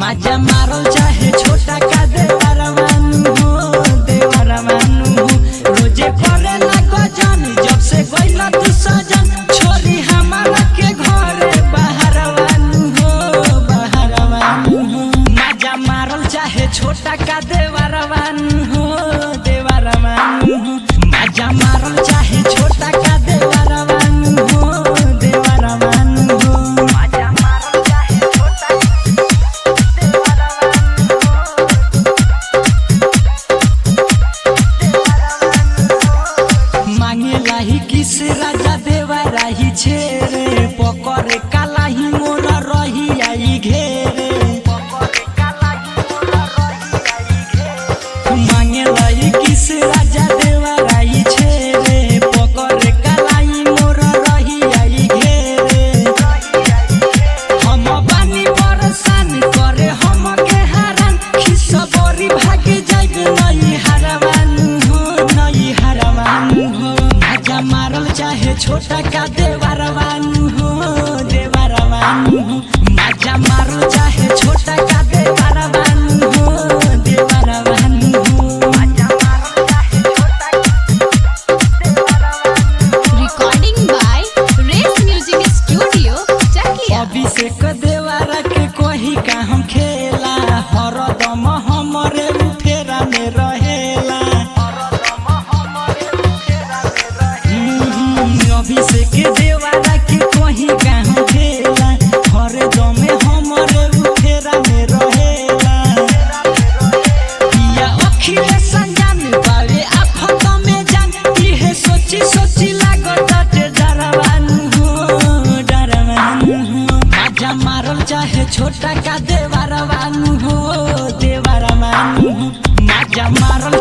माजा मारल चाहे छोटा का देवरवानु हो देवरवानु हो रोजे करे लागो जानी जब से गइला तू सजन छोरी हमारा के घरे बाहरवानु हो बाहरवानु हो माजा मारल चाहे छोटा का देवरवानु हो देवरवानु हो माजा मारल चाहे छोटा का देवरवानु हो देवरवानु हो माजा मारल चाहे छोटा मांगे लाही किस राजा देवा राही छेरे पकड़े कालाही मोर रही आई घेरे मांगे लाही किस राजा देवा राही छेरे पकड़े कालाही मोर रही आई घेरे हम बानी परेशान करे हम के हरान खिस बरी भागे जाइब नई हरवानु हो नई हरवानु हो माजा मारल चाहे छोटा का देवरवानु हो देवरवानु हो माजा मारल चाहे छोटा का देवरवानु हो देवरवानु हो माजा मारल चाहे छोटा Recording by Race Music Studio, Chakia. Abhishek देवारा के कोही का हम खेला हरदम हमरे फेरा में रहेला हम्म, अभिषेक देवारा के कोही का हम खेला हरदम हमरे फेरा में रहेला पिया अखिलेश संजान बावे आफत में जान इहे सोची सोची लागत ते डरवानु हो डरवानु हो माजा मारल चाहे छोटा का देवरवानु हो देवरवानु हो माजा मारल